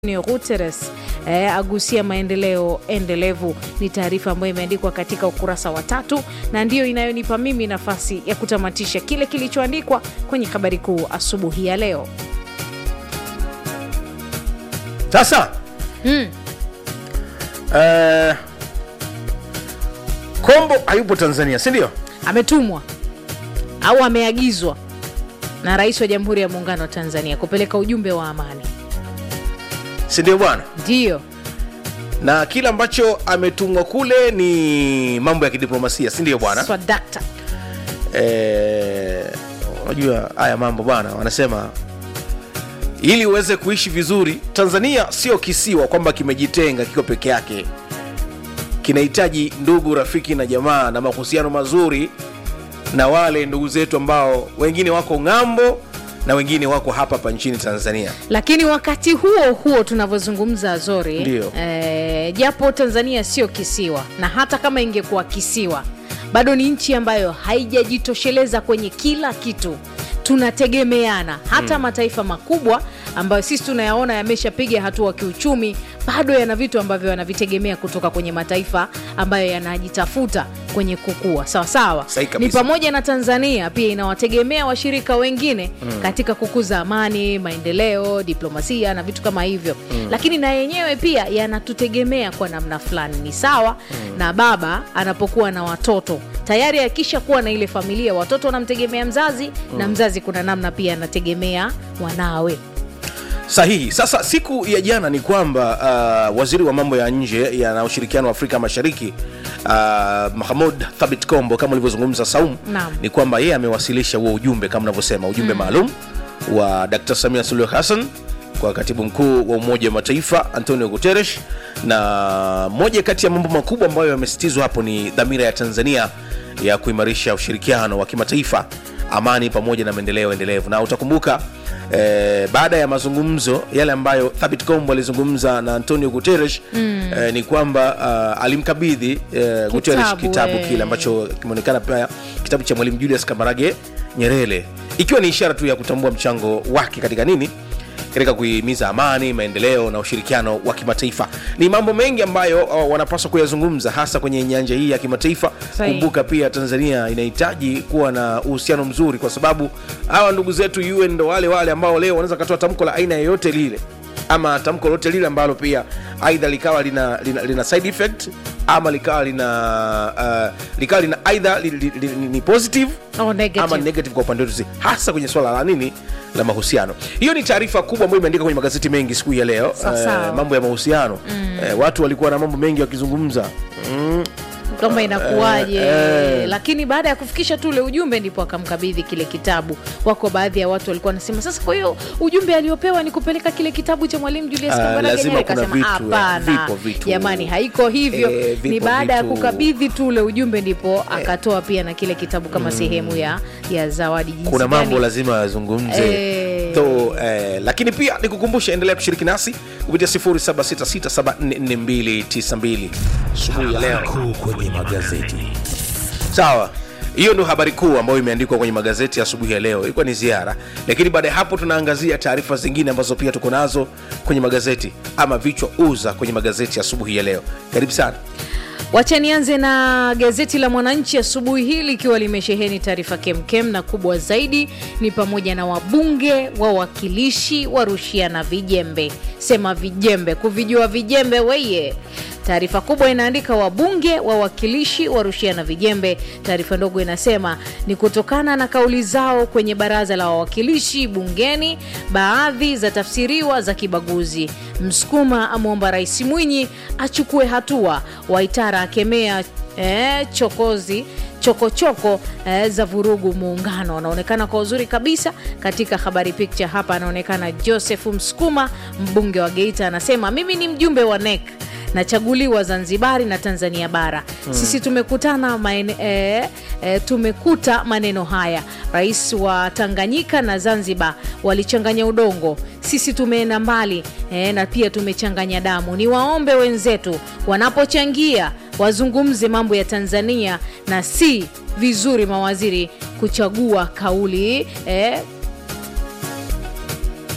Antonio Guterres eh, agusia maendeleo endelevu. Ni taarifa ambayo imeandikwa katika ukurasa wa tatu na ndiyo inayonipa mimi nafasi ya kutamatisha kile kilichoandikwa kwenye habari kuu asubuhi ya leo. Sasa Mm. eh, Kombo hayupo Tanzania, si ndio? Ametumwa au ameagizwa na Rais wa Jamhuri ya Muungano wa Tanzania kupeleka ujumbe wa amani, Si ndio bwana? ndiyo Na kile ambacho ametumwa kule ni mambo ya kidiplomasia, si ndio bwana? swadakta. Eh, unajua haya mambo bwana, wanasema ili uweze kuishi vizuri, Tanzania sio kisiwa kwamba kimejitenga kiko peke yake. Kinahitaji ndugu, rafiki na jamaa na mahusiano mazuri na wale ndugu zetu ambao wengine wako ng'ambo na wengine wako hapa hapa nchini Tanzania. Lakini wakati huo huo tunavyozungumza Azori, Ndiyo. eh, japo Tanzania sio kisiwa na hata kama ingekuwa kisiwa bado ni nchi ambayo haijajitosheleza kwenye kila kitu. Tunategemeana hata mataifa makubwa ambayo sisi tunayaona yameshapiga hatua kiuchumi, bado yana vitu ambavyo yanavitegemea kutoka kwenye mataifa ambayo yanajitafuta kwenye kukua sawa sawa. Sahi Ni kabisa. pamoja na Tanzania pia inawategemea washirika wengine katika kukuza amani, maendeleo, diplomasia na vitu kama hivyo, lakini na yenyewe pia yanatutegemea kwa namna fulani. Ni sawa na baba anapokuwa na watoto tayari, akisha kuwa na ile familia, watoto wanamtegemea mzazi na mzazi kuna namna pia anategemea wanawe. Sahihi. Sasa siku ya jana ni kwamba uh, waziri wa mambo ya nje ya na ushirikiano wa Afrika Mashariki uh, Mahamud Thabit Kombo kama ulivyozungumza Saum, Naam. ni kwamba yeye amewasilisha huo ujumbe kama unavyosema ujumbe maalum wa Dr. Samia Suluhu Hassan kwa katibu mkuu wa Umoja wa Mataifa Antonio Guterres, na moja kati ya mambo makubwa ambayo yamesitizwa hapo ni dhamira ya Tanzania ya kuimarisha ushirikiano wa kimataifa, amani pamoja na maendeleo endelevu. Na utakumbuka eh, baada ya mazungumzo yale ambayo Thabit Kombo alizungumza na Antonio Guterres eh, ni kwamba ah, alimkabidhi eh, Guterres Kitabu, kitabu eh. kile ambacho kimeonekana pia kitabu cha Mwalimu Julius Kamarage Nyerere, ikiwa ni ishara tu ya kutambua mchango wake katika nini katika kuhimiza amani, maendeleo na ushirikiano wa kimataifa. Ni mambo mengi ambayo uh, wanapaswa kuyazungumza hasa kwenye nyanja hii ya kimataifa. Sahihi. Kumbuka pia Tanzania inahitaji kuwa na uhusiano mzuri, kwa sababu hawa ndugu zetu UN ndo wale wale ambao leo wanaweza katoa tamko la aina yoyote lile ama tamko lolote lile ambalo pia aidha likawa lina, lina, lina side effect ama likawa lina uh, likawa lina aidha li, li, li, ni positive Oh, negative. ama negative kwa upande wetu sisi, hasa kwenye swala la nini la mahusiano. Hiyo ni taarifa kubwa ambayo imeandika kwenye magazeti mengi siku hii ya leo. Sawa sawa. mambo ya mahusiano eh, watu walikuwa na mambo mengi wakizungumza mm, kwamba inakuwaje Eh, eh. lakini baada ya kufikisha tu ule ujumbe ndipo akamkabidhi kile kitabu. Wako baadhi ya watu walikuwa wanasema sasa, kwa hiyo ujumbe aliopewa ni kupeleka kile kitabu cha Mwalimu Julius Ah, Kambarage lazima Nyerere. kuna Kasema vitu, eh, hapana, vipo vitu. jamani, haiko hivyo. Eh, vipo ni baada ya vitu. kukabidhi tu ule ujumbe ndipo akatoa pia na kile kitabu kama sehemu ya, ya zawadi. Jinsi kuna mambo gani- lazima yazungumze Eh. so, eh, lakini pia nikukumbusha, endelea kushiriki nasi kupitia 0766744292 asubuhi ya leo. kuu kwenye magazeti. Sawa, hiyo ndio habari kuu ambayo imeandikwa kwenye magazeti asubuhi ya leo. Ilikuwa ni ziara, lakini baada ya hapo tunaangazia taarifa zingine ambazo pia tuko nazo kwenye magazeti ama vichwa uza kwenye magazeti asubuhi ya leo. Karibu sana. Wacha nianze na gazeti la Mwananchi asubuhi hii likiwa limesheheni taarifa kemkem na kubwa zaidi ni pamoja na wabunge wawakilishi warushiana vijembe. Sema vijembe, kuvijua vijembe weye. Taarifa kubwa inaandika wabunge wawakilishi warushiana vijembe. Taarifa ndogo inasema ni kutokana na kauli zao kwenye baraza la wawakilishi bungeni, baadhi za tafsiriwa za kibaguzi. Msukuma amwomba Rais Mwinyi achukue hatua. Waitara akemea eh, chokozi chokochoko eh, za vurugu muungano. Anaonekana kwa uzuri kabisa katika habari picture hapa, anaonekana Joseph Msukuma, mbunge wa Geita, anasema mimi ni mjumbe wa NEC nachaguliwa Zanzibari na Tanzania bara. Sisi tumekutana maene, e, e, tumekuta maneno haya. Rais wa Tanganyika na Zanzibar walichanganya udongo, sisi tumeenda mbali e, na pia tumechanganya damu. Ni waombe wenzetu wanapochangia wazungumze mambo ya Tanzania na si vizuri mawaziri kuchagua kauli e,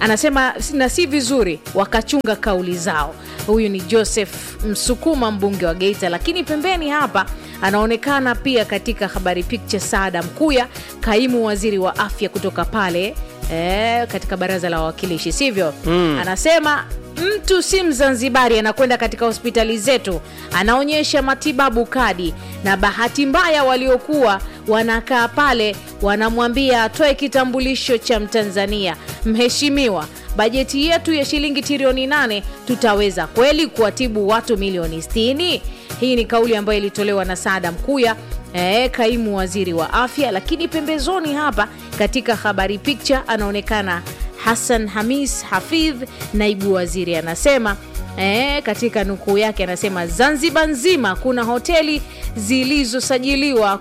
anasema na si vizuri wakachunga kauli zao. Huyu ni Joseph Msukuma, mbunge wa Geita. Lakini pembeni hapa anaonekana pia katika habari picture Saada Mkuya, kaimu waziri wa afya kutoka pale e, katika baraza la wawakilishi, sivyo? mm. anasema mtu si Mzanzibari anakwenda katika hospitali zetu, anaonyesha matibabu kadi, na bahati mbaya waliokuwa wanakaa pale wanamwambia atoe kitambulisho cha Mtanzania. Mheshimiwa, bajeti yetu ya shilingi trilioni nane tutaweza kweli kuwatibu watu milioni 60? Hii ni kauli ambayo ilitolewa na Saada Mkuya E, kaimu waziri wa afya. Lakini pembezoni hapa katika habari picture anaonekana Hassan Hamis Hafidh, naibu waziri, anasema e, katika nukuu yake anasema Zanzibar nzima kuna hoteli zilizosajiliwa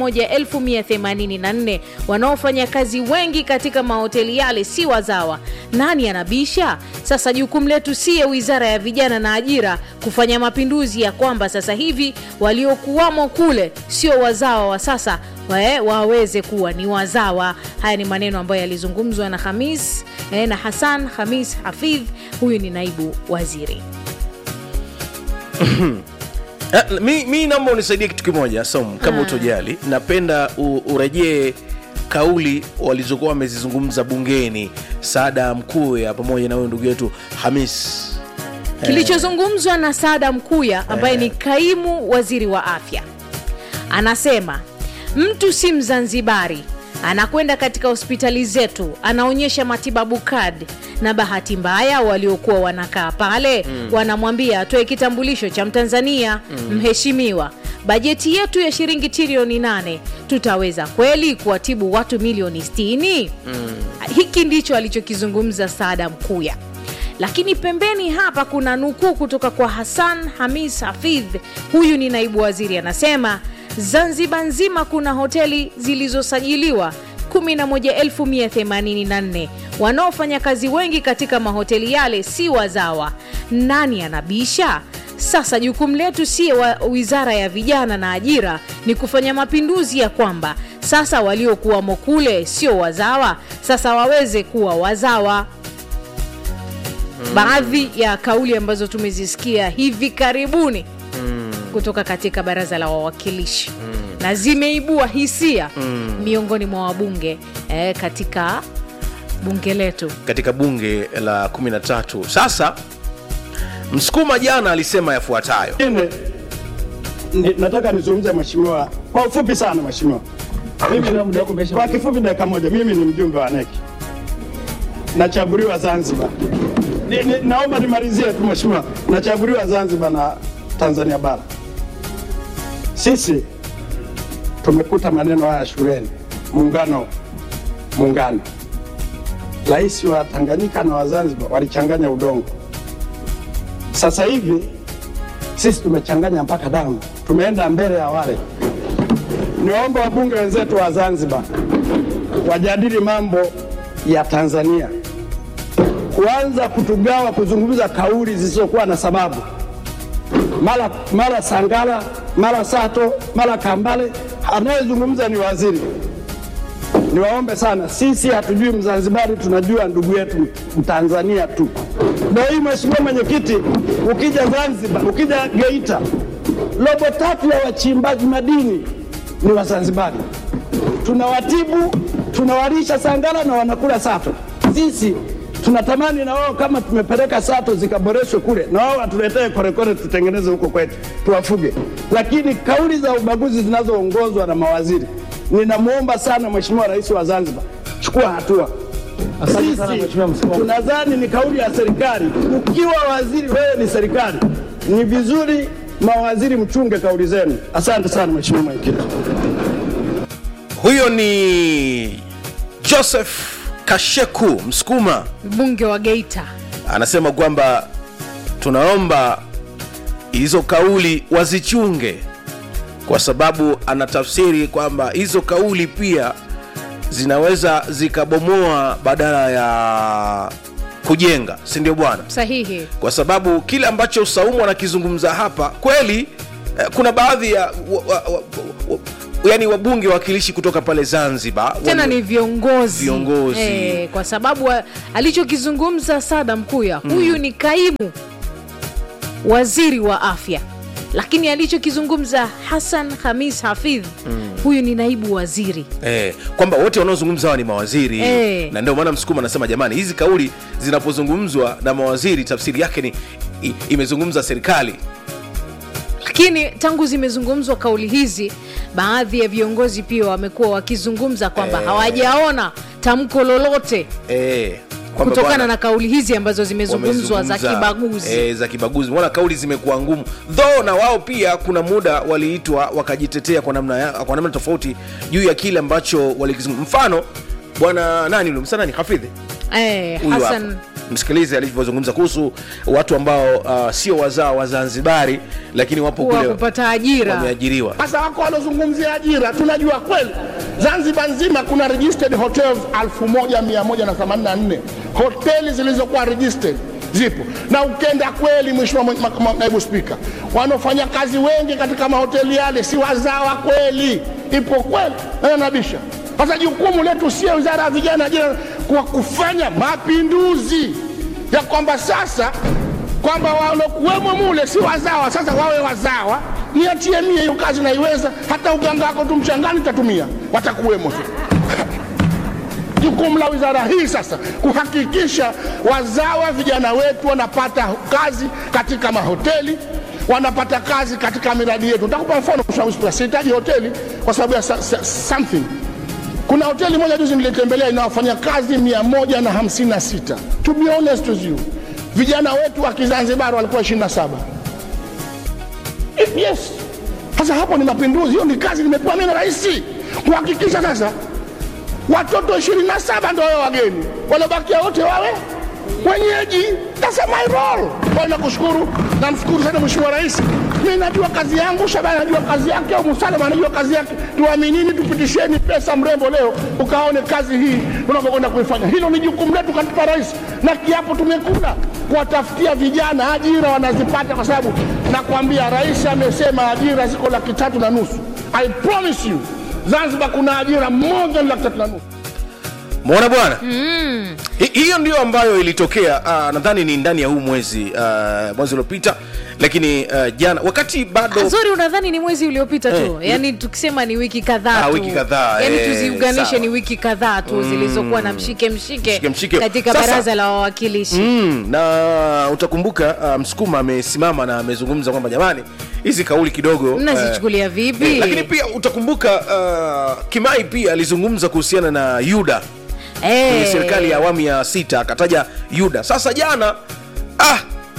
11184 wanaofanya kazi wengi katika mahoteli yale si wazawa. Nani anabisha? Sasa jukumu letu siye wizara ya vijana na ajira kufanya mapinduzi ya kwamba sasa hivi waliokuwamo kule sio wazawa wa sasa wae, waweze kuwa ni wazawa. Haya ni maneno ambayo yalizungumzwa na Hamis eh, na Hassan Hamis Hafidh, huyu ni naibu waziri. Eh, mi, mi naomba unisaidie kitu kimoja Som, kama utojali, napenda u, urejee kauli walizokuwa wamezizungumza bungeni Saada Mkuya pamoja na huyo ndugu yetu Hamis. Kilichozungumzwa na Saada Mkuya ambaye ni kaimu waziri wa afya, anasema mtu si Mzanzibari anakwenda katika hospitali zetu anaonyesha matibabu kadi, na bahati mbaya waliokuwa wanakaa pale wanamwambia atoe kitambulisho cha Mtanzania. Mheshimiwa, bajeti yetu ya shilingi trilioni nane tutaweza kweli kuwatibu watu milioni 60? Hiki ndicho alichokizungumza Saada Mkuya lakini pembeni hapa kuna nukuu kutoka kwa Hassan Hamis Hafidh, huyu ni naibu waziri, anasema Zanzibar nzima kuna hoteli zilizosajiliwa 11184 wanaofanya kazi wengi katika mahoteli yale si wazawa. Nani anabisha? Sasa jukumu letu si wa wizara ya vijana na ajira ni kufanya mapinduzi ya kwamba sasa waliokuwamo kule sio wazawa, sasa waweze kuwa wazawa baadhi ya kauli ambazo tumezisikia hivi karibuni kutoka katika baraza la wawakilishi na zimeibua hisia miongoni mwa wabunge eh, katika bunge letu. katika bunge la 13. Sasa Msukuma jana alisema yafuatayo. Ingine, ni- nataka nizungumze mheshimiwa kwa ufupi sana mheshimiwa. Mimi kwa kifupi dakika moja, mimi ni mjumbe wa NEC nachaguliwa Zanzibar. Ni, ni, naomba nimalizie tu mheshimiwa, nachaguliwa Zanzibar na Tanzania bara. Sisi tumekuta maneno haya shuleni, muungano muungano. Rais wa Tanganyika na wa Zanzibar walichanganya udongo. Sasa hivi sisi tumechanganya mpaka damu, tumeenda mbele ya wale. Niwaombe wabunge wenzetu wa Zanzibar wajadili mambo ya Tanzania, kuanza kutugawa, kuzungumza kauli zisizokuwa na sababu, mara mara Sangala, mara Sato, mara Kambale, anayezungumza ni waziri. Niwaombe sana, sisi hatujui Mzanzibari, tunajua ndugu yetu Mtanzania tu. Ndio hii Mheshimiwa Mwenyekiti, ukija Zanzibar, ukija Geita, robo tatu ya wachimbaji madini ni Wazanzibari. Tunawatibu, tunawalisha Sangala na wanakula Sato. Sisi tunatamani na wao kama tumepeleka Sato zikaboreshwe kule, na wao watuletee korekore tutengeneze huko kwetu, tuwafuge. Lakini kauli za ubaguzi zinazoongozwa na mawaziri, ninamwomba sana Mheshimiwa Rais wa Zanzibar, chukua hatua. Sisi tunadhani ni kauli ya serikali. Ukiwa waziri, wewe ni serikali, ni vizuri mawaziri mchunge kauli zenu. Asante sana Mheshimiwa Mwenyekiti. Huyo ni Joseph Kasheku Msukuma, Mbunge wa Geita anasema kwamba tunaomba hizo kauli wazichunge, kwa sababu anatafsiri kwamba hizo kauli pia zinaweza zikabomoa badala ya kujenga, si ndio bwana? sahihi. kwa sababu kile ambacho Saumu anakizungumza hapa kweli eh, kuna baadhi ya wa, wa, wa, wa, yani wabunge wawakilishi kutoka pale zanzibar tena wali- ni viongozi Viongozi. Eh, kwa sababu wa- alichokizungumza sada mkuya huyu ni kaimu waziri wa afya lakini alichokizungumza hasan hamis hafidh huyu ni naibu waziri Eh, kwamba wote wanaozungumza hawa ni mawaziri Eh. na ndio maana msukuma anasema jamani hizi kauli zinapozungumzwa na mawaziri tafsiri yake ni i, imezungumza serikali lakini tangu zimezungumzwa kauli hizi baadhi ya viongozi pia wamekuwa wakizungumza kwamba Eh. hawajaona tamko lolote eh, kwamba kutokana bwana, na kauli hizi ambazo zimezungumzwa za wamezungumza, kibaguzi eh, za kibaguzi mbona kauli zimekuwa ngumu though na wao pia kuna muda waliitwa wakajitetea kwa namna, ya- kwa namna tofauti juu ya kile ambacho walikizungumza mfano bwana nani yule msana ni hafidhi eh, huyu hapa hasan msikilize alivyozungumza kuhusu watu ambao uh, sio wazao wa zanzibari lakini wapo kuwa kule kupata ajira wameajiriwa Sasa wako wanaozungumzia ajira, tunajua kweli Zanzibar nzima kuna registered hotels 1184 hoteli zilizokuwa registered zipo, na ukenda kweli, Mheshimiwa mwe- ma- ma- naibu spika, wanaofanya kazi wengi katika mahoteli yale si wazawa kweli, ipo kweli na nabisha. Sasa jukumu letu sio wizara ya vijana, ajira, kwa kufanya mapinduzi ya kwamba sasa kwamba walokuwemo mule si wazawa, sasa wawe wazawa. Niachie mie hiyo kazi naiweza, hata uganga wako tu mchangani tatumia, watakuwemo tu. Jukumu la wizara hii sasa kuhakikisha wazawa vijana wetu wanapata kazi katika mahoteli, wanapata kazi katika miradi yetu. Nitakupa mfano, Mheshimiwa Spika, sihitaji hoteli kwa sababu ya sa- sa- something kuna hoteli moja juzi nilitembelea inawafanya kazi 156 to be honest with you vijana wetu wa kizanzibari walikuwa 27 yes sasa hapo ni mapinduzi hiyo ni kazi nimepewa mimi na rais kuhakikisha sasa watoto 27 ndio wawe wageni waliobakia wote wawe wenyeji that's my role kwa hiyo nakushukuru namshukuru sana mheshimiwa rais mi najua kazi yangu shabani anajua kazi yake au musalama anajua kazi yake tuaminini tupitisheni pesa mrembo leo ukaone kazi hii tunavyokwenda kuifanya hilo ni jukumu letu katika rais na kiapo tumekula kuwatafutia vijana ajira wanazipata kwa sababu nakwambia rais amesema ajira ziko laki tatu na nusu i promise you zanzibar kuna ajira more than laki tatu na nusu mwona bwana Hi- hiyo ndio ambayo ilitokea uh, nadhani ni ndani ya huu mwezi uh, mwezi uliopita lakini uh, jana wakati bado zori unadhani ni mwezi uliopita tu Eh. yaani tukisema ni wiki kadhaa Ah, tu wiki kadhaa, yaani eh, tuziunganishe sawa. ni wiki kadhaa tu zilizokuwa na mshike mshike, Mshike mshike. katika Sasa- baraza la wawakilishi mm, na utakumbuka uh, msukuma amesimama na amezungumza kwamba jamani hizi kauli kidogo mnazichukulia eh, vipi eh, lakini pia utakumbuka uh, kimai pia alizungumza kuhusiana na yuda Eh. kwenye serikali ya awamu ya sita akataja yuda sasa jana ah,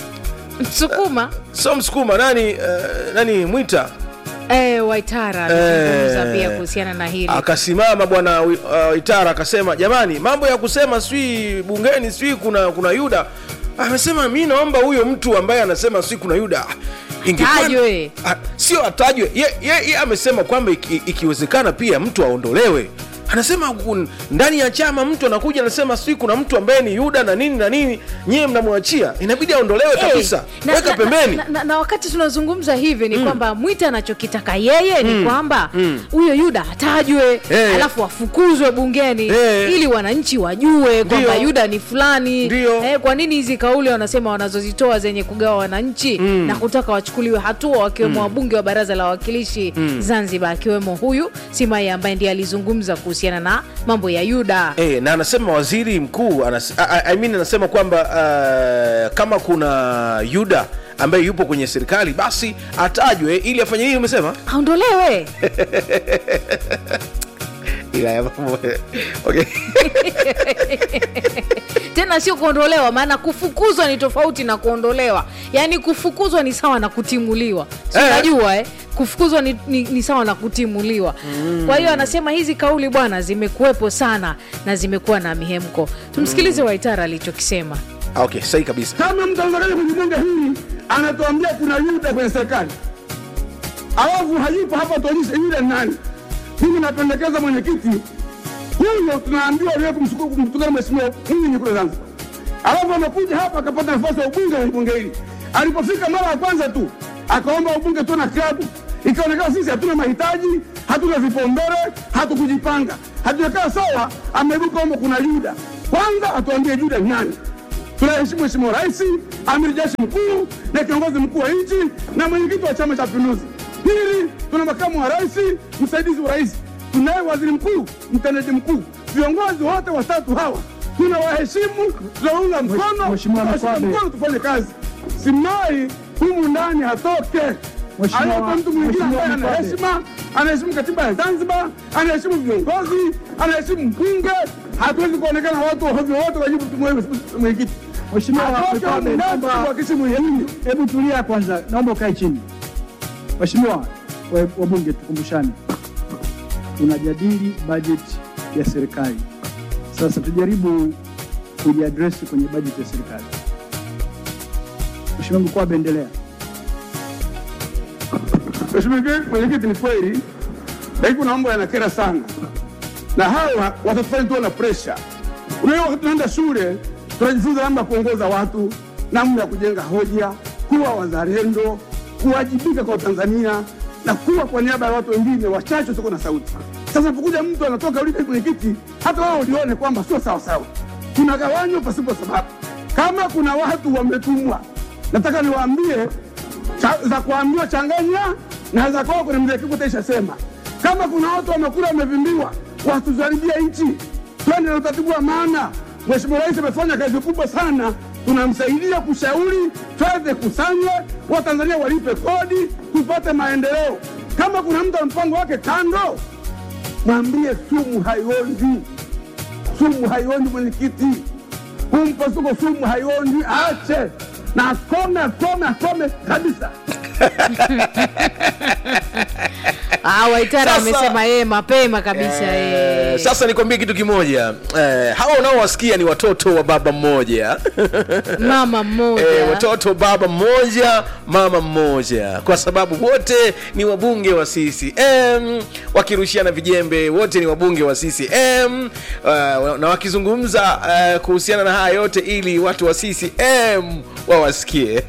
msukuma sio msukuma nani uh, nani mwita eh, waitara amezungumza Eh. pia kuhusiana na hili akasimama bwana uh, itara akasema jamani mambo ya kusema sijui bungeni sijui kuna kuna yuda amesema mi naomba huyo mtu ambaye anasema sijui kuna yuda ingekuwa- Atajwe. Ah, sio atajwe ye, ye, ye amesema kwamba iki, ikiwezekana pia mtu aondolewe anasema kun- ndani ya chama mtu anakuja anasema sijui kuna mtu ambaye ni yuda na nini na nini nyie mnamwachia inabidi aondolewe Eh, kabisa na- weka na- pembeni na, na, na wakati tunazungumza hivi ni kwamba mwita anachokitaka yeye ni kwamba huyo yuda atajwe Eh. alafu afukuzwe bungeni Eh. ili wananchi wajue kwamba Ndio. yuda ni fulani Ndio. eh, kwa nini hizi kauli wanasema wanazozitoa zenye kugawa wananchi na kutaka wachukuliwe hatua wakiwemo wabunge wa baraza la wawakilishi zanzibar akiwemo huyu simai ambaye ndiye alizungumza kuhusiana na mambo ya yuda E, na anasema waziri mkuu anas, I, I- I mean anasema kwamba uh, kama kuna yuda ambaye yupo kwenye serikali basi atajwe ili afanye nini umesema aondolewe ila ya mambo okay. tena sio kuondolewa maana kufukuzwa ni tofauti na kuondolewa yaani kufukuzwa ni sawa na kutimuliwa si Eh. unajua eh? kufukuzwa ni, ni, ni sawa na kutimuliwa mm. kwa hiyo anasema hizi kauli bwana zimekuwepo sana na zimekuwa na mihemko tumsikilize waitara alichokisema Ah, okay sahi kabisa kama mtanzania kwenye bunge hili anatuambia kuna yuda kwenye serikali alafu hayupo hapa tuonyeshe yule ni nani mimi napendekeza mwenyekiti huyo tunaambiwa liwe kumtukana mheshimiwa mwinyi kule zanzibar alafu amekuja hapa akapata nafasi ya ubunge kwenye bunge hili alipofika mara ya kwanza tu akaomba ubunge tuwe na klabu ikaonekana sisi hatuna mahitaji hatuna vipaumbele, hatukujipanga, hatujakaa sawa. Ameibuka kwamba kuna Yuda. Kwanza atuambie Yuda ni nani? Tunaheshimu Mheshimiwa Rais, amiri jeshi mkuu na kiongozi mkuu wa nchi na mwenyekiti wa Chama cha Mapinduzi. Pili, tuna makamu wa rais, msaidizi wa rais, tunaye waziri mkuu, mtendaji mkuu. Viongozi wote watatu hawa tunawaheshimu, tunaunga mkono, Mheshimiwa tunawashika Mkwabe. mkono, tufanye kazi. Simai humu ndani hatoke, Mheshimiwa- awepo mtu mwingine ambaye Mheshimiwa ana Mkwabe. heshima, anaheshimu katiba ya Zanzibar, anaheshimu viongozi, anaheshimu mbunge. Hatuwezi kuonekana watu ovyo wote wajibu tumwewe mwenyekiti. Mheshimiwa Atoke Mkwabe, humu ndani naomba- tuwakishe mwenyekiti. Hebu tulia kwanza, naomba ukae chini. Mheshimiwa wa- wabunge, tukumbushane, tunajadili bajeti ya serikali. Sasa tujaribu kujiadresi kwenye bajeti ya serikali. Mheshimiwa Mkwabe, endelea. Mheshimiwa mwenyekiti, ni kweli, lakini kuna mambo yanakera sana, na hawa watatufanya tuwe na presha. Unajua, wakati tunaenda shule tunajifunza namna ya kuongoza watu, namna ya kujenga hoja, kuwa wazalendo, kuwajibika kwa Tanzania na kuwa kwa niaba ya watu wengine wachache usiko na sauti. Sasa napokuja mtu anatoka ulipe mwenyekiti, hata wao ulione kwamba sio sawa sawa, tunagawanywa pasipo sababu. Kama kuna watu wametumwa, nataka niwaambie cha, za kuambiwa changanya na za kwao kwenye mzee Kikwete ishasema. Kama kuna watu wamekula wamevimbiwa, wasituharibie nchi, twende na utaratibu wa maana. Mheshimiwa Rais amefanya kazi kubwa sana, tunamsaidia kushauri fedha kusanywe, Watanzania walipe kodi, tupate maendeleo. Kama kuna mtu ana mpango wake kando, mwambie sumu haionji, sumu haionji mwenyekiti huu mpasuko sumu haionji, aache na akome, akome, akome kabisa. Ah, Waitara Sasa- amesema yeye mapema kabisa yeye. Eh, sasa nikwambie kitu kimoja eh, hawa unaowasikia ni watoto wa baba mmoja Mama mmoja. Eh, watoto baba mmoja mama mmoja kwa sababu wote ni wabunge wa CCM wakirushiana vijembe wote ni wabunge wa CCM uh, na wakizungumza uh, kuhusiana na haya yote ili watu wa CCM wawasikie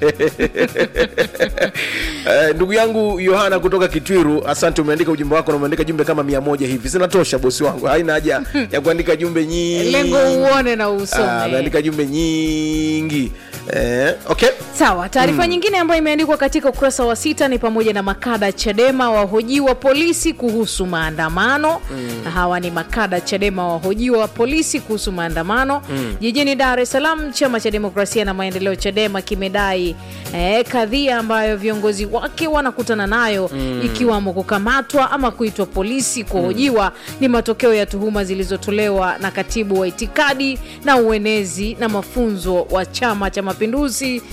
Eh, ndugu yangu Yohana kutoka Kitwiru, asante. Umeandika ujumbe wako na umeandika jumbe kama mia moja hivi, zinatosha bosi wangu, haina haja ya kuandika jumbe nyingi. Lengo uone na Ah, usome. ameandika jumbe nyingi eh, okay. Sawa, taarifa nyingine ambayo imeandikwa katika ukurasa wa sita ni pamoja na makada Chadema wahojiwa polisi kuhusu maandamano. Na hawa ni makada Chadema wahojiwa polisi kuhusu maandamano jijini Dar es Salaam. Chama cha Demokrasia na Maendeleo Chadema kimedai eh, kadhia ambayo viongozi wake wanakutana nayo ikiwamo kukamatwa ama kuitwa polisi kuhojiwa ni matokeo ya tuhuma zilizotolewa na katibu wa itikadi na uenezi na mafunzo wa Chama cha Mapinduzi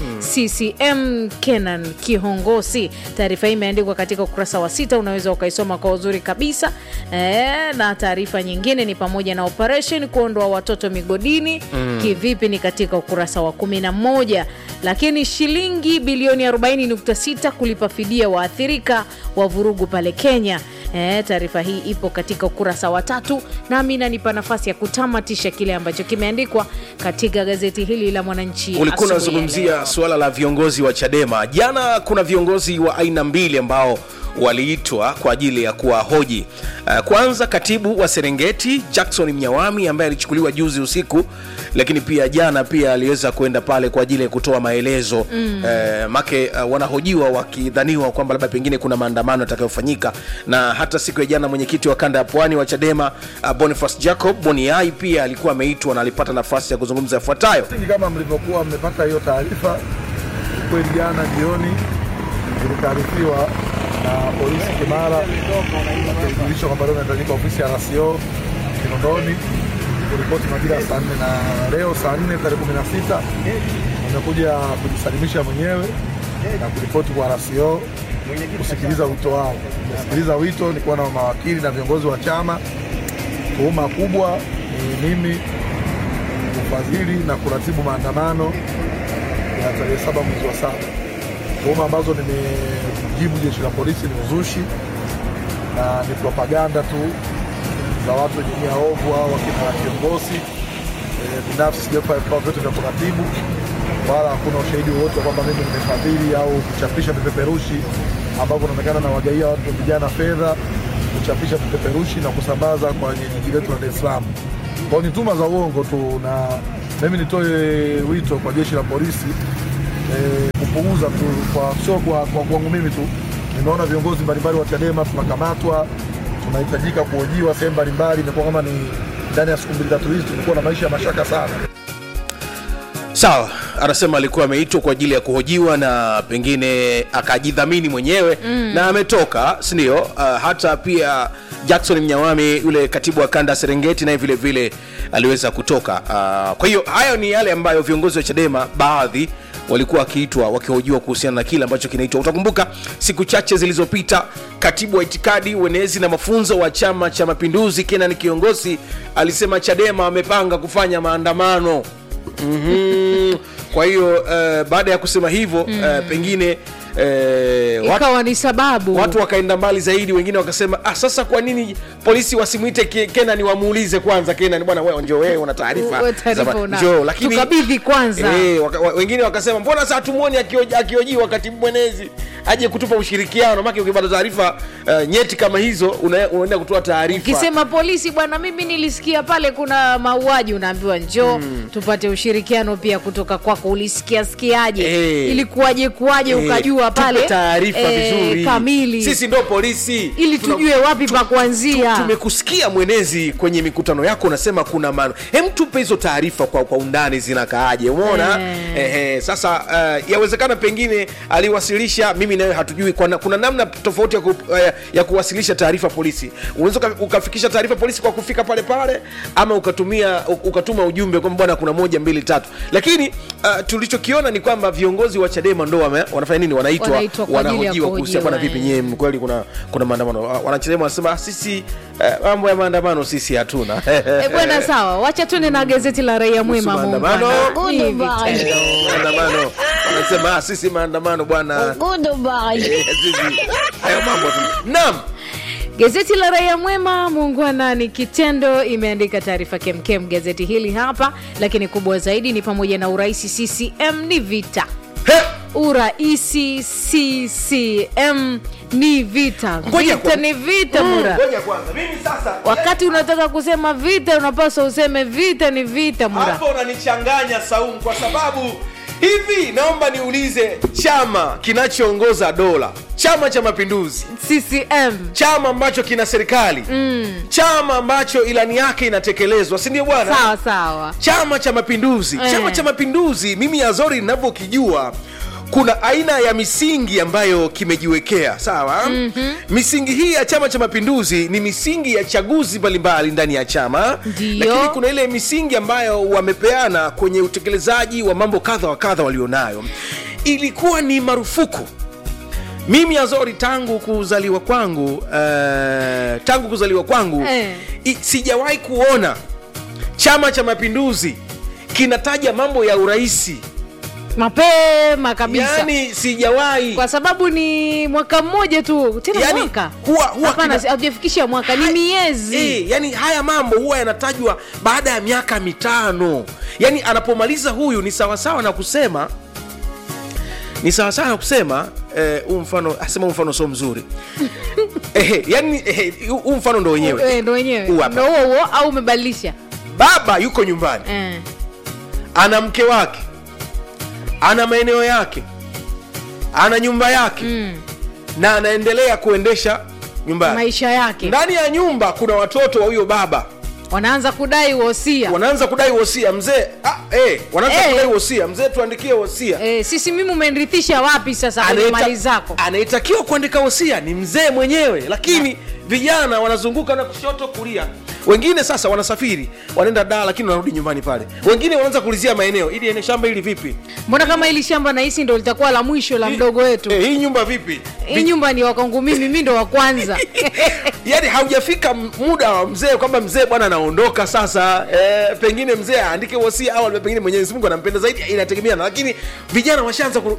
CCM Kenan Kihongosi. Taarifa hii imeandikwa katika ukurasa wa sita, unaweza ukaisoma kwa uzuri kabisa e, na taarifa nyingine ni pamoja na operation kuondoa watoto migodini kivipi, ni katika ukurasa wa 11, lakini shilingi bilioni 40.6 kulipa fidia waathirika wa vurugu pale Kenya. E, taarifa hii ipo katika ukurasa wa tatu, nami inanipa nafasi ya kutamatisha kile ambacho kimeandikwa katika gazeti hili la Mwananchi. ulikuwa asubuhi ya unazungumzia leo. suala la viongozi wa Chadema. Jana kuna viongozi wa aina mbili ambao waliitwa kwa ajili ya kuwahoji. Uh, kwanza katibu wa Serengeti Jackson Mnyawami ambaye alichukuliwa juzi usiku, lakini pia jana pia aliweza kwenda pale kwa ajili ya kutoa maelezo mm. uh, make uh, wanahojiwa wakidhaniwa kwamba labda pengine kuna maandamano yatakayofanyika, na hata siku ya jana mwenyekiti wa kanda ya pwani wa Chadema uh, Boniface Jacob Boniai pia alikuwa ameitwa na alipata nafasi ya kuzungumza yafuatayo. Msingi kama mlivyokuwa mmepata hiyo taarifa, kweli jana jioni tulitaarifiwa na polisi Kimara wakijulishwa kwamba leo inahitajika ofisi ya RCO Kinondoni kuripoti majira ya saa nne na leo saa nne tarehe kumi na sita amekuja kujisalimisha mwenyewe na kuripoti kwa RCO kusikiliza wito wao. Nimesikiliza wito, nilikuwa na mawakili na viongozi wa chama. Tuhuma kubwa ni mimi kufadhili na kuratibu maandamano ya tarehe saba mwezi wa saba. Tuhuma ambazo nimejibu jeshi la polisi ni uzushi na ni propaganda tu za watu wenye nia ovu au wakina kiongozi e, binafsi sijafanya vikao vyote vya kuratibu wala hakuna ushahidi wowote wa kwamba mimi nimefadhili au kuchapisha vipeperushi ambavyo inaonekana na wagaia watu vijana fedha kuchapisha vipeperushi na kusambaza kwenye jiji letu la Dar es Salaam. Kwa hiyo ni tuma za uongo tu, na mimi nitoe wito kwa jeshi la polisi eh, kupunguza tu, kwa sio kwa kwa kwangu mimi tu. Nimeona viongozi mbalimbali wa Chadema tunakamatwa, tunahitajika kuhojiwa sehemu mbalimbali. Imekuwa kama ni ndani ya siku mbili tatu hizi tumekuwa na maisha ya mashaka sana. sawa anasema alikuwa ameitwa kwa ajili ya kuhojiwa na pengine akajidhamini mwenyewe mm. na ametoka sindio uh, hata pia jackson mnyawami yule katibu wa kanda ya serengeti naye vile vile aliweza kutoka uh, kwa hiyo hayo ni yale ambayo viongozi wa chadema baadhi walikuwa wakiitwa wakihojiwa kuhusiana na kile ambacho kinaitwa utakumbuka siku chache zilizopita katibu wa itikadi uenezi na mafunzo wa chama cha mapinduzi kenan kiongozi alisema chadema wamepanga kufanya maandamano mm-hmm. kwa hiyo uh, baada ya kusema hivyo mm. uh, pengine uh, watu, ikawa ni sababu watu wakaenda mbali zaidi wengine wakasema ah, sasa kwa nini polisi wasimwite Ke- kenan wamuulize kwanza kenan bwana wewe njoo wewe una taarifa Wewe taarifa Zama- una- njoo lakini tukabidhi kwanza. eh, waka, wa, wengine wakasema mbona sasa tumuoni akioji- akiojiwa katibu mwenezi aje kutupa ushirikiano maki ukipata taarifa uh, nyeti kama hizo una- unaenda kutoa taarifa ukisema polisi bwana mimi nilisikia pale kuna mauaji unaambiwa njoo mm. tupate ushirikiano pia kutoka kwako ulisikia sikiaje Eh. ilikuwaje kuwaje Eh, ukajua tupe pale taarifa eh, vizuri kamili sisi ndo polisi ili Tuna- tujue wapi pa kuanzia tumekusikia mwenezi kwenye mikutano yako unasema kuna maana hem tupe hizo taarifa kwa, kwa undani zinakaaje umeona Eh. eh, sasa uh, yawezekana pengine aliwasilisha mimi nawe hatujui kwa na, kuna namna tofauti ya, ku, uh, ya kuwasilisha taarifa polisi unaweza uka- ukafikisha taarifa polisi kwa kufika pale pale ama ukatumia u- ukatuma ujumbe kwamba bwana kuna moja mbili tatu lakini uh, tulichokiona ni kwamba viongozi wa chadema ndo wame, wanafanya nini wanaitwa Wanaitwa kwa ajili ya wanahojiwa kuhusiana bwana kuhojiwa, vipi eh. nyie kweli kuna kuna maandamano Wa- wanachadema wanasema "Ah, sisi eh, mambo ya maandamano sisi hatuna e, bwana sawa wacha tuende na gazeti la raia mwema maandamano. muungwana. Ni vitendo. Eh, maandamano wanasema "Ah, sisi maandamano bwana Eh, sisi hayo mambo tu naam Gazeti la Raia Mwema, muungwana ni kitendo, imeandika taarifa kemkem gazeti hili hapa, lakini kubwa zaidi ni pamoja na uraisi CCM ni vita He! uraisi CCM ni vita, Ngoja vita kwa- ni vita Mm, mura. ngoja kwanza mimi sasa Wakati unataka kusema vita, unapaswa useme vita ni vita mura. hapo unanichanganya saumu kwa sababu hivi naomba niulize chama kinachoongoza dola chama cha mapinduzi CCM chama ambacho kina serikali mm. chama ambacho ilani yake inatekelezwa si ndio bwana sawa sawa, chama cha mapinduzi Eh. chama cha mapinduzi mimi azori ninavyokijua kuna aina ya misingi ambayo kimejiwekea sawa mm-hmm. misingi hii ya chama cha mapinduzi ni misingi ya chaguzi mbalimbali ndani ya chama Ndiyo. lakini kuna ile misingi ambayo wamepeana kwenye utekelezaji wa mambo kadha wa kadha walionayo ilikuwa ni marufuku mimi azori tangu kuzaliwa kwangu uh, tangu kuzaliwa kwangu Eh. i, sijawahi kuona chama cha mapinduzi kinataja mambo ya uraisi mapema kabisa yani sijawahi kwa sababu ni mwaka mmoja tu tena Yani, mwaka huwa- huwa hapana kina- si- hatujafikisha mwaka ni miezi e, yani haya mambo huwa yanatajwa baada ya miaka mitano yani anapomaliza huyu ni sawasawa na kusema ni sawasawa na kusema eh, huu mfano asema huu mfano sio mzuri eh, yani eh, huu mfano ndo wenyewe Eh, ndo wenyewe Huu hapa. ndo huo huo au umebadilisha baba yuko nyumbani eh. ana mke wake ana maeneo yake ana nyumba yake mm. na anaendelea kuendesha nyumbani maisha yake ndani ya nyumba kuna watoto wa huyo baba wanaanza kudai wosia wanaanza kudai wosia mzee ah, eh, wanaanza Eh. kudai wosia mzee tuandikie wosia eh, sisi mimi umenrithisha wapi sasa kwenye Anaita- mali zako anayetakiwa kuandika wosia ni mzee mwenyewe lakini vijana wanazunguka na kushoto kulia wengine sasa wanasafiri wanaenda daa lakini wanarudi nyumbani pale wengine wanaanza kulizia maeneo ili ene shamba hili vipi mbona kama hili shamba nahisi ndo litakuwa la mwisho la Hii- mdogo wetu eh, hii nyumba vipi hii nyumba ni wakangu mimi mi ndo wa kwanza yaani haujafika m- muda wa mzee kwamba mzee bwana anaondoka sasa e, pengine mzee aandike wosia au pengine mwenyezi mungu anampenda zaidi inategemeana lakini vijana washaanza ku...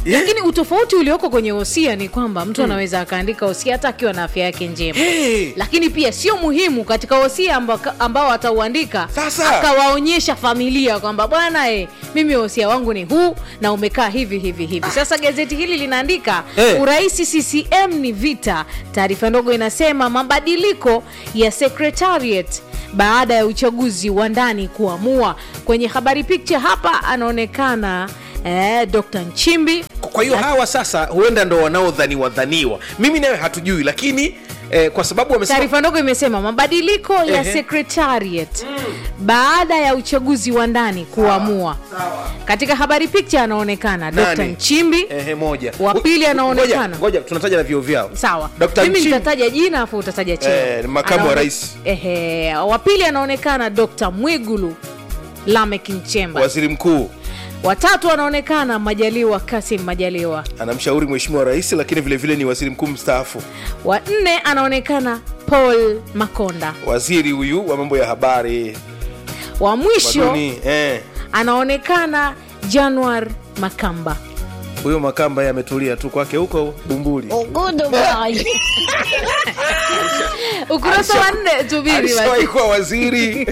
Yeah. lakini utofauti ulioko kwenye hosia ni kwamba mtu anaweza akaandika hosia hata akiwa na afya yake njema Hey. lakini pia sio muhimu katika hosia ambao, ambao atauandika Sasa. akawaonyesha familia kwamba bwana e, mimi hosia wangu ni huu na umekaa hivi hivi hivi sasa gazeti hili linaandika Eh. urahisi ccm ni vita taarifa ndogo inasema mabadiliko ya secretariat baada ya uchaguzi wa ndani kuamua kwenye habari picture hapa anaonekana eh, dr nchimbi kwa hiyo hawa sasa huenda ndo wanaodhaniwa dhaniwa mimi nawe hatujui lakini eh, kwa sababu wamesema taarifa ndogo imesema mabadiliko ya Ehe. secretariat baada ya uchaguzi wa ndani kuamua katika habari picture anaonekana dr Nani? nchimbi Ehe, moja Wa pili Ngoja- anaonekana. ngoja tunataja na vio vyao sawa Dr. mimi Nchimbi. nitataja jina afu utataja cheo Eh, makamu wa Anaone- rais. ehe wa pili anaonekana dr mwigulu lamek nchemba waziri mkuu watatu anaonekana majaliwa kasim majaliwa anamshauri mheshimiwa rais lakini vile vile ni waziri mkuu mstaafu wa nne anaonekana paul makonda waziri huyu wa mambo ya habari wa mwisho maduni eh. anaonekana januar makamba huyo makamba ye ametulia tu kwake huko bumbuli ukurasa wa nne tubiri alishawahi basi kuwa waziri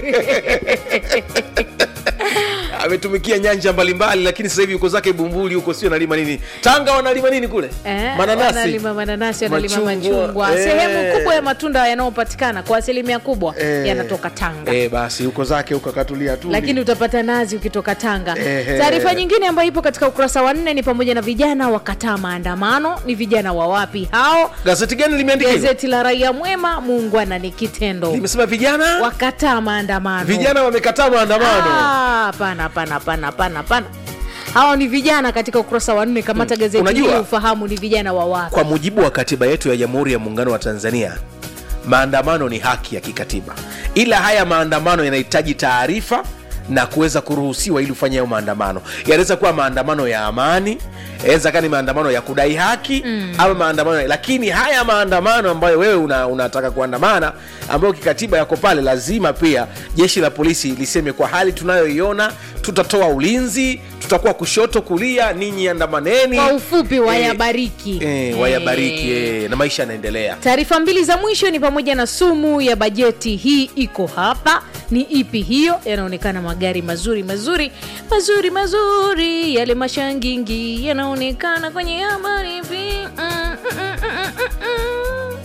ametumikia nyanja mbalimbali lakini sasa hivi yuko zake bumbuli huko sio analima nini tanga wanalima nini kule Eh, mananasi wanalima mananasi wanalima Machungwa, machungwa eh. sehemu kubwa ya matunda yanayopatikana kwa asilimia kubwa Eh. yanatoka tanga eh, basi huko zake huko akatulia tu lakini utapata nazi ukitoka tanga Ehe. taarifa nyingine ambayo ipo katika ukurasa wa nne ni pamoja na vijana wakataa maandamano ni vijana wa wapi hao gazeti gani limeandika hivyo? gazeti la raia mwema muungwana ni kitendo limesema vijana wakataa maandamano vijana wamekataa maandamano Ah, hapana hapana hapana hapana hapana hawa ni vijana katika ukurasa wa nne kamata gazeti Unajua- hili ufahamu ni vijana wa wapi kwa mujibu wa katiba yetu ya jamhuri ya muungano wa tanzania maandamano ni haki ya kikatiba ila haya maandamano yanahitaji taarifa na kuweza kuruhusiwa ili ufanye hayo maandamano yanaweza kuwa maandamano ya amani yanaweza kaa ni maandamano ya kudai haki mm. ama maandamano lakini haya maandamano ambayo wewe una, unataka kuandamana ambayo kikatiba yako pale lazima pia jeshi la polisi liseme kwa hali tunayoiona tutatoa ulinzi tutakuwa kushoto kulia ninyi andamaneni kwa ufupi Eh, wayabariki eh, wayabariki eh, na maisha yanaendelea taarifa mbili za mwisho ni pamoja na sumu ya bajeti hii iko hapa ni ipi hiyo yanaonekana magari mazuri mazuri mazuri mazuri yale mashangingi yanaonekana kwenye habari hivi mm, mm, mm, mm, mm, mm.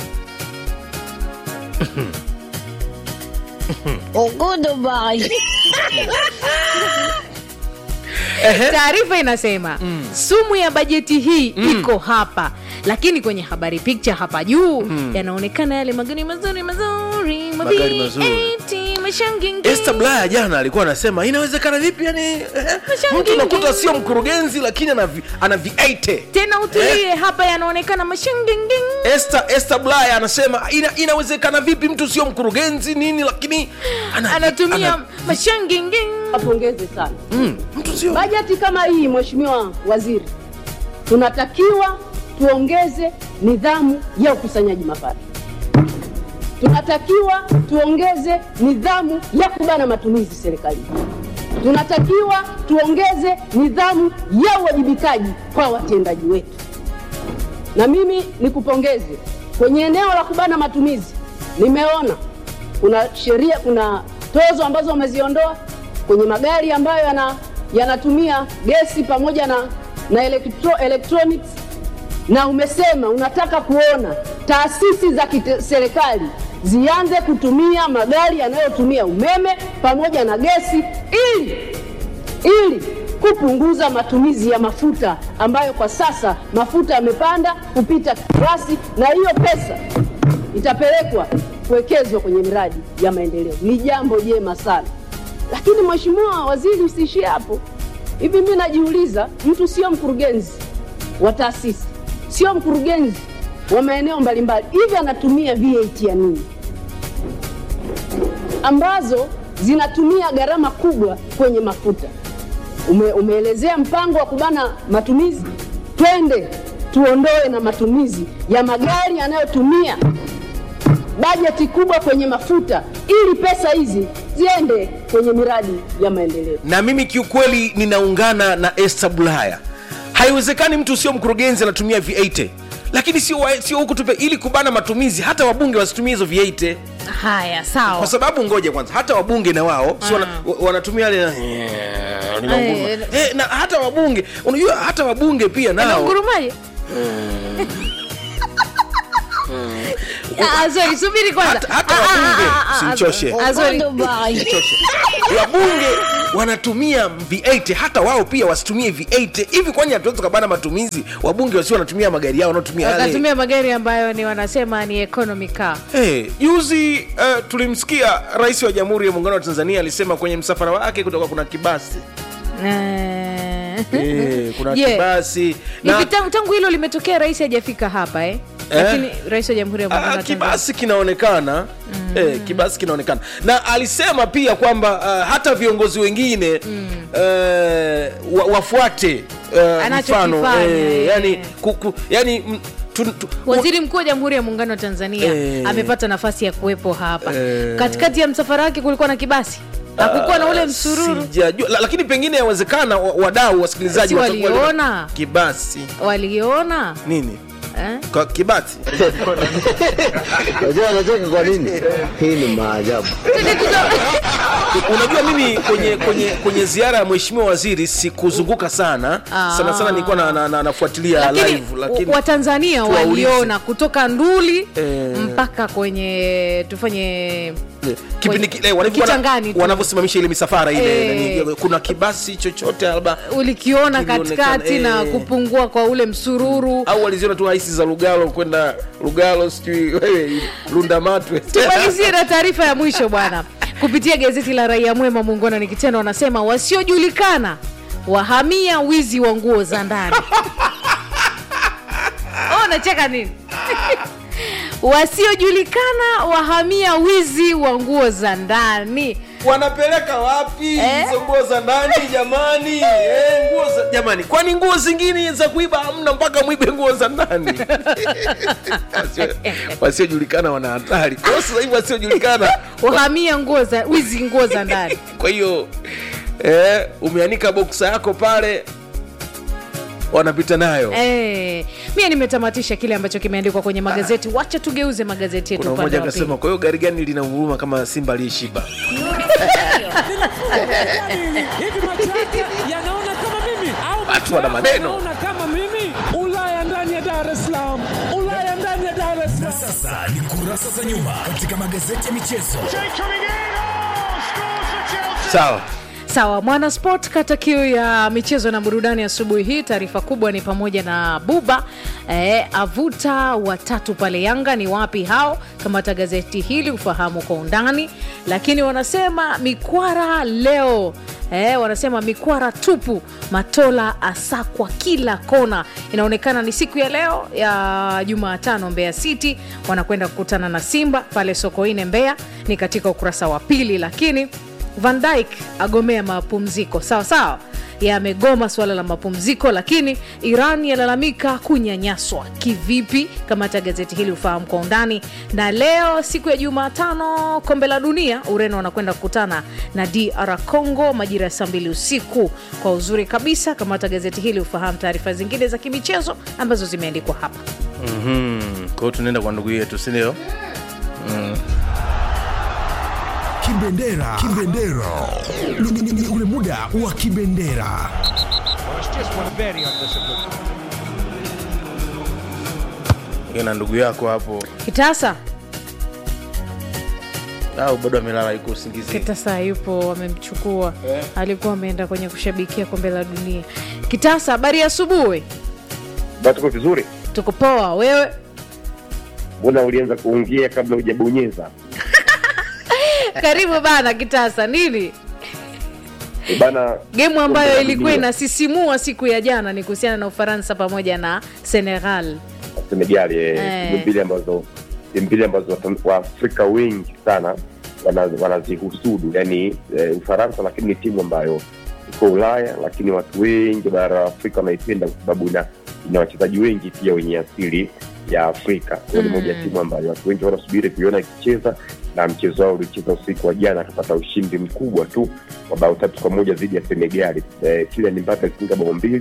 taarifa inasema mm. sumu ya bajeti hii mm. iko hapa lakini kwenye habari picture hapa juu mm. yanaonekana yale magari mazuri mazuri Magari mazuri. mavieti mashangingi Esther Blaya jana alikuwa anasema inawezekana vipi yani eh, Mashangingi. mtu unakuta sio mkurugenzi lakini ana vi- ana viaite tena utulie hapa yanaonekana mashangingi Esther, Esther Blaya anasema ina, inawezekana vipi mtu sio mkurugenzi nini lakini ana, anatumia ana- mashangingi Wapongeze sana. mm, mtu sio Bajeti kama hii, Mheshimiwa Waziri, tunatakiwa tuongeze nidhamu ya ukusanyaji mapato, tunatakiwa tuongeze nidhamu ya kubana matumizi serikalini, tunatakiwa tuongeze nidhamu ya uwajibikaji kwa watendaji wetu. Na mimi nikupongeze kwenye eneo la kubana matumizi, nimeona kuna sheria, kuna tozo ambazo wameziondoa kwenye magari ambayo yana yanatumia gesi pamoja na, na elektro, electronics na umesema unataka kuona taasisi za kiserikali zianze kutumia magari yanayotumia umeme pamoja na gesi ili ili kupunguza matumizi ya mafuta ambayo kwa sasa mafuta yamepanda kupita kiasi, na hiyo pesa itapelekwa kuwekezwa kwenye miradi ya maendeleo. Ni jambo jema sana, lakini Mheshimiwa Waziri, usiishie hapo. Hivi mimi najiuliza, mtu sio mkurugenzi wa taasisi, sio mkurugenzi wa maeneo mbalimbali, hivi anatumia VAT ya nini ambazo zinatumia gharama kubwa kwenye mafuta? Ume, umeelezea mpango wa kubana matumizi, twende tuondoe na matumizi ya magari yanayotumia bajeti kubwa kwenye mafuta, ili pesa hizi ziende kwenye miradi ya maendeleo. na mimi kiukweli ninaungana na Esther Bulaya haiwezekani mtu sio mkurugenzi anatumia v8 lakini sio wa- sio huku tupe ili kubana matumizi hata wabunge wasitumie hizo v8 haya sawa kwa sababu ngoja kwanza hata wabunge na wao si wana, wa- wanatumia yale linaunguruma. Eh, eh, na hata wabunge unajua hata wabunge pia nao naungurumaje Ah, sorry, subiri kwanza hata, hata Ah, ah, wabunge ah, ah, ah, simchoshe ah, sorry. wabunge wanatumia v8 hata wao pia wasitumie v8 hivi kwani hatuwezi tukabana matumizi wabunge wasio wanatumia magari yao wanaotumia yale wakatumia magari ambayo ni wanasema ni economy car Hey, juzi uh, tulimsikia rais wa jamhuri ya muungano wa tanzania alisema kwenye msafara wake kutoka kuna kibasi Eh. hey, kuna Je, kibasi hivi tangu, tangu hilo limetokea rais hajafika hapa eh? Eh? lakini rais wa jamhuri ya muungano Ah, wa Tanzania kibasi kinaonekana mm. eh, kibasi kinaonekana na alisema pia kwamba uh, hata viongozi wengine mm. uh, wa, wafuate uh, Anachokifanya, mfano eh. yani, kuku, yani mm, tu, tu, waziri mkuu wa jamhuri ya muungano wa tanzania Eh. amepata nafasi ya kuwepo hapa Eh. katikati ya msafara wake kulikuwa na kibasi hakukuwa na ule msururu sijajua la, lakini pengine yawezekana wa- wadau wasikilizaji Si watakuwa- waliona? kibasi waliona nini eh? Kwa kibati Unajua anacheka kwa nini? Hii ni maajabu. unajua mimi kwenye kwenye kwenye ziara ya mheshimiwa waziri sikuzunguka sana Ah. sana sana nilikuwa na, na, na, nafuatilia lakini live lakini watanzania tuwaulize. waliona kutoka nduli Eh. mpaka kwenye tufanye kipindi kile wanavyo- Kichangani tu. wanavyosimamisha ile misafara ile Eh. nani, kuna kibasi chochote labda ulikiona Kilionekana, katikati na eh. kupungua kwa ule msururu au waliziona tu haisi za lugalo kwenda lugalo sijui wewe lundamatwe tumalizie na taarifa ya mwisho bwana kupitia gazeti la raia mwema muungano ni kitendo wanasema wasiojulikana wahamia wizi wa nguo za ndani oh, nacheka nini wasiojulikana wahamia wizi wa nguo za ndani wanapeleka wapi Eh? hizo nguo za ndani jamani eh, nguo za jamani kwani nguo zingine za kuiba hamna mpaka mwibe nguo za ndani Wasio- wasiojulikana wana hatari kwa hiyo sasa hivi wasiojulikana wahamia nguo za wizi nguo za ndani kwa hiyo eh, umeanika boksa yako pale wanapita nayo Eh, mie nimetamatisha kile ambacho kimeandikwa kwenye magazeti wacha tugeuze magazeti yetu kuna upande mmoja wa pili akasema kwa hiyo gari gani lina huruma kama simba aliyeshiba hivi macho yake yanaona kama mimi au Watu macho wana yako maneno. yanaona kama mimi ulaya ndani ya dar es salaam ulaya ndani ya dar es salaam Sasa ni kurasa za nyuma katika magazeti ya michezo. sawa sawa mwana sport kata kiu ya michezo na burudani asubuhi hii taarifa kubwa ni pamoja na buba eh, avuta watatu pale yanga ni wapi hao kamata gazeti hili ufahamu kwa undani lakini wanasema mikwara leo Eh, wanasema mikwara tupu matola asakwa kila kona inaonekana ni siku ya leo ya jumatano mbeya city wanakwenda kukutana na simba pale sokoine mbeya ni katika ukurasa wa pili lakini van Dijk agomea mapumziko sawa sawa yamegoma suala la mapumziko lakini iran yalalamika kunyanyaswa kivipi kamata gazeti hili ufahamu kwa undani na leo siku ya jumatano kombe la dunia ureno wanakwenda kukutana na dr congo majira ya saa mbili usiku kwa uzuri kabisa kamata gazeti hili ufahamu taarifa zingine za kimichezo ambazo zimeandikwa hapa mm-hmm. kwa hiyo tunaenda kwa ndugu yetu sindio mm. Kibendera. Kibendera. Ni, ni, ni ule muda wa kibendera. na ndugu yako hapo kitasa au bado amelala iko usingizi kitasa yupo wamemchukua alikuwa ameenda kwenye kushabikia kombe la dunia kitasa habari ya asubuhi Batuko vizuri. tuko poa wewe Mbona ulianza kuongea kabla hujabonyeza? karibu bana kitasa nini Eh, Bana, gemu ambayo kombe la ilikuwa dunia, inasisimua siku ya jana ni kuhusiana na ufaransa pamoja na senegal Senegal eh, Eh. timu mbili ambazo timu mbili ambazo watan- Waafrika wengi sana wana- wanazihusudu, yani eh, Ufaransa, lakini ni timu ambayo iko Ulaya, lakini watu wengi bara la Afrika wanaipenda kwa sababu ina ina wachezaji wengi pia wenye asili ya Afrika. Kwa hiyo ni Mm. moja ya timu ambayo watu wengi wanasubiri kuiona ikicheza, na mchezo wao ulicheza usiku wa jana, akapata ushindi mkubwa tu wa bao tatu kwa moja dhidi ya Senegali. Eh, Kylian Mbappe alifunga bao mbili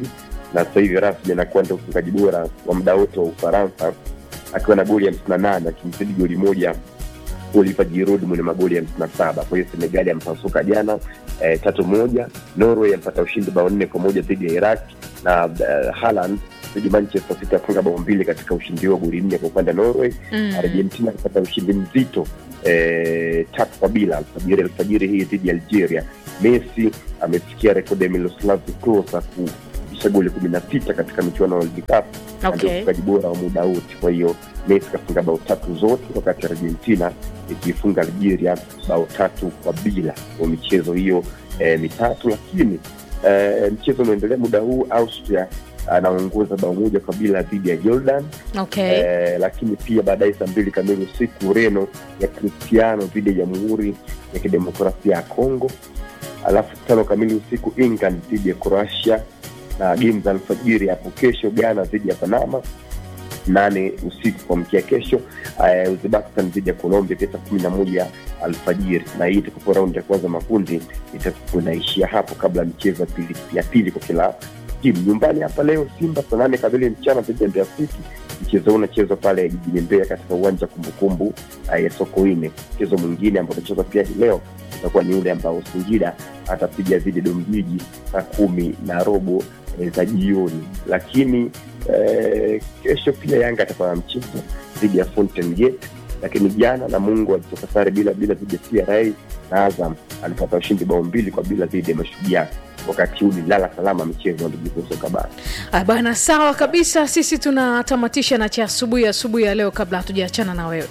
na sasa hivi rasmi anakuwa ndio mfungaji bora wa muda wote wa Ufaransa akiwa na goli hamsini na nane akimzidi goli moja Oliver Giroud mwenye magoli hamsini na saba. Kwa hiyo Senegali ampasuka jana eh, tatu moja. Norway ampata ushindi bao nne kwa moja dhidi ya Iraq na uh, Haaland dhidi Manchester City afunga bao mbili katika ushindi huo, goli nne kwa upande wa Norway. Mm. Argentina akapata ushindi mzito eh, tatu kwa bila alfajiri alfajiri hii dhidi ya Algeria. Messi amefikia rekodi ya Miroslav Klose kufikisha goli kumi na sita katika michuano ya World Cup na ndio Okay. mfungaji bora wa muda wote. Kwa hiyo Messi kafunga bao tatu zote, wakati Argentina ikiifunga Algeria bao tatu kwa bila kwa michezo hiyo eh, mitatu. Lakini eh, mchezo unaendelea muda huu, Austria anaongoza bao moja kwa bila dhidi ya Jordan. Okay. Eh, lakini pia baadaye saa mbili kamili usiku Ureno ya Cristiano dhidi ya Jamhuri ya Kidemokrasia ya Kongo, alafu tano kamili usiku England dhidi ya Croatia na game za alfajiri hapo kesho Ghana dhidi ya Panama nane usiku kuamkia kesho uh, Uzbekistan dhidi ya Colombia pia saa kumi na moja alfajiri, na hii itakuwa raundi ya kwanza makundi itakuwa inaishia hapo kabla ya michezo ya pili, ya pili kwa kila timu. Nyumbani hapa leo Simba saa nane kamili mchana dhidi ya Mbeya City. Mchezo huu unachezwa pale jijini Mbeya katika uwanja wa kumbukumbu uh, ya Sokoine. Mchezo mwingine ambao utachezwa pia hii leo utakuwa ni ule ambao Singida atapiga dhidi ya Dodoma saa kumi na robo eh, za jioni, lakini eh, kesho pia Yanga atakuwa na mchezo dhidi ya Fountain Gate, lakini jana Namungo alitoka sare bila bila dhidi ya TRA na Azam alipata ushindi bao mbili kwa bila dhidi ya Mashujaa. Wakati huu ni lala salama michezo ya ligi kuu soka bara. Ah, bana sawa kabisa sisi tunatamatisha na cha asubuhi asubuhi ya leo kabla hatujaachana na wewe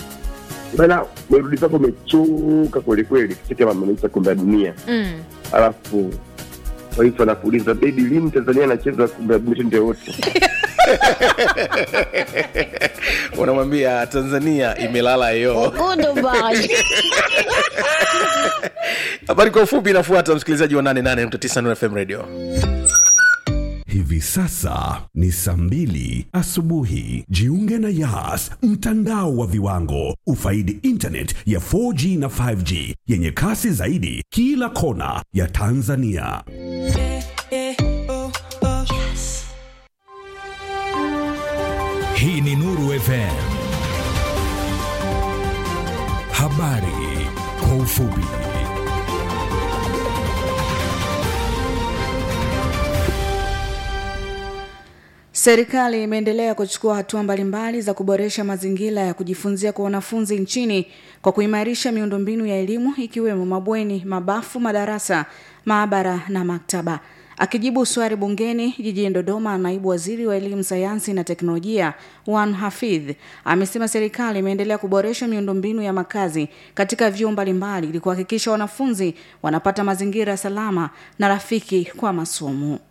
Bana, merudi zako umechoka kwelikweli, kifika mameisha kombe la dunia, mm. alafu waifu anakuuliza bebi, lini Tanzania anacheza kombe la dunia ndio wote unamwambia tanzania imelala yo habari kwa ufupi inafuata msikilizaji wa 88.9 fm radio Hivi sasa ni saa mbili asubuhi. Jiunge na Yas, mtandao wa viwango. Ufaidi internet ya 4G na 5G yenye kasi zaidi kila kona ya Tanzania. Hii ni Nuru FM. Habari kwa ufupi. Serikali imeendelea kuchukua hatua mbalimbali za kuboresha mazingira ya kujifunzia kwa wanafunzi nchini kwa kuimarisha miundombinu ya elimu ikiwemo mabweni, mabafu, madarasa, maabara na maktaba. Akijibu swali bungeni jijini Dodoma, naibu waziri wa elimu, sayansi na teknolojia Wan Hafidh amesema serikali imeendelea kuboresha miundombinu ya makazi katika vyuo mbalimbali ili kuhakikisha wanafunzi wanapata mazingira salama na rafiki kwa masomo.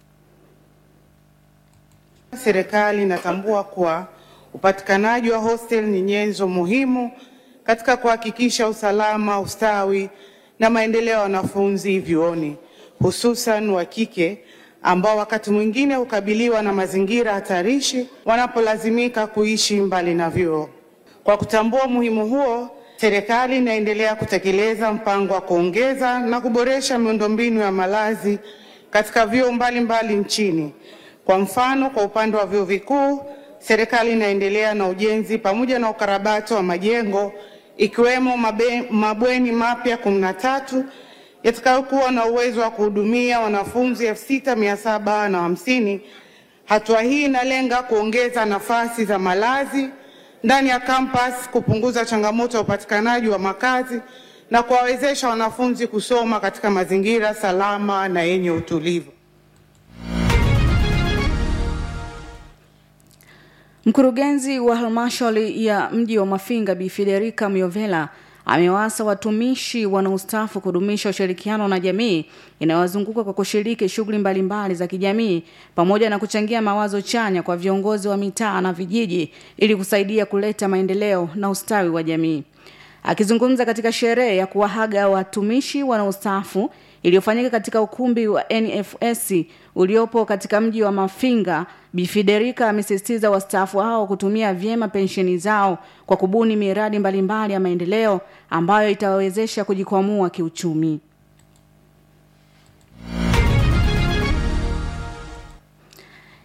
Serikali inatambua kuwa upatikanaji wa hostel ni nyenzo muhimu katika kuhakikisha usalama, ustawi na maendeleo ya wanafunzi vyuoni, hususan wa kike ambao wakati mwingine hukabiliwa na mazingira hatarishi wanapolazimika kuishi mbali na vyuo. Kwa kutambua umuhimu huo, serikali inaendelea kutekeleza mpango wa kuongeza na kuboresha miundombinu ya malazi katika vyuo mbalimbali nchini. Kwa mfano, kwa upande wa vyuo vikuu, serikali inaendelea na ujenzi pamoja na ukarabati wa majengo ikiwemo mabe, mabweni mapya kumi na tatu yatakayokuwa na uwezo wa kuhudumia wanafunzi elfu sita mia saba na hamsini. Hatua hii inalenga kuongeza nafasi za malazi ndani ya kampas, kupunguza changamoto ya upatikanaji wa makazi na kuwawezesha wanafunzi kusoma katika mazingira salama na yenye utulivu. Mkurugenzi wa halmashauri ya mji wa Mafinga Bi Federica Miovela amewaasa watumishi wanaostaafu kudumisha ushirikiano na jamii inayowazunguka kwa kushiriki shughuli mbalimbali za kijamii pamoja na kuchangia mawazo chanya kwa viongozi wa mitaa na vijiji ili kusaidia kuleta maendeleo na ustawi wa jamii. Akizungumza katika sherehe ya kuwahaga watumishi wanaostaafu iliyofanyika katika ukumbi wa NFS uliopo katika mji wa Mafinga, Bi Federica amesisitiza wastaafu hao kutumia vyema pensheni zao kwa kubuni miradi mbalimbali ya maendeleo ambayo itawawezesha kujikwamua kiuchumi.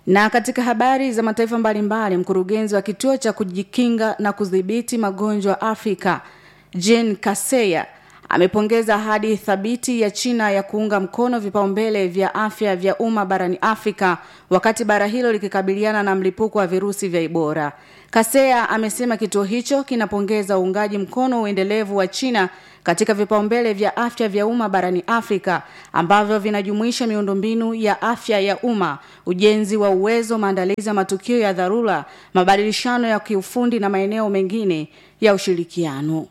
Na katika habari za mataifa mbalimbali, mkurugenzi wa kituo cha kujikinga na kudhibiti magonjwa Afrika Jean Kaseya amepongeza ahadi thabiti ya China ya kuunga mkono vipaumbele vya afya vya umma barani Afrika wakati bara hilo likikabiliana na mlipuko wa virusi vya Ebola. Kaseya amesema kituo hicho kinapongeza uungaji mkono uendelevu wa China katika vipaumbele vya afya vya umma barani Afrika ambavyo vinajumuisha miundombinu ya afya ya umma, ujenzi wa uwezo, maandalizi ya matukio ya dharura, mabadilishano ya kiufundi na maeneo mengine ya ushirikiano.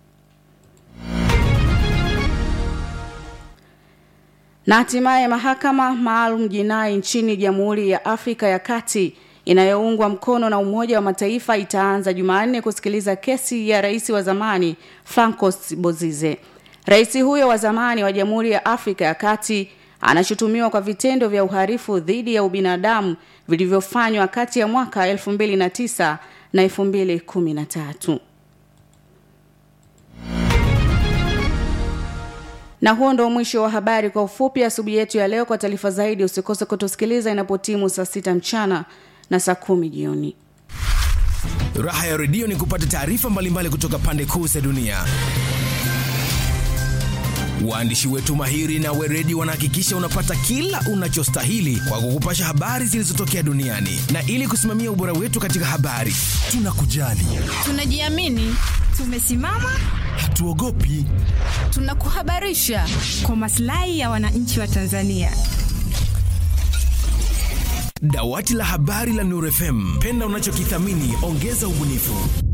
Na hatimaye mahakama maalum jinai nchini Jamhuri ya Afrika ya Kati inayoungwa mkono na Umoja wa Mataifa itaanza Jumanne kusikiliza kesi ya rais wa zamani Francois Bozize. Rais huyo wa zamani wa Jamhuri ya Afrika ya Kati anashutumiwa kwa vitendo vya uhalifu dhidi ya ubinadamu vilivyofanywa kati ya mwaka 2009 na 2013. Na huo ndo mwisho wa habari kwa ufupi asubuhi yetu ya leo. Kwa taarifa zaidi, usikose kutusikiliza inapotimu saa sita mchana na saa kumi jioni. Raha ya redio ni kupata taarifa mbalimbali kutoka pande kuu za dunia. Waandishi wetu mahiri na weredi wanahakikisha unapata kila unachostahili kwa kukupasha habari zilizotokea duniani, na ili kusimamia ubora wetu katika habari, tunakujali, tunajiamini, tumesimama, hatuogopi, tunakuhabarisha kwa maslahi ya wananchi wa Tanzania. Dawati la habari la Nuru FM, penda unachokithamini, ongeza ubunifu.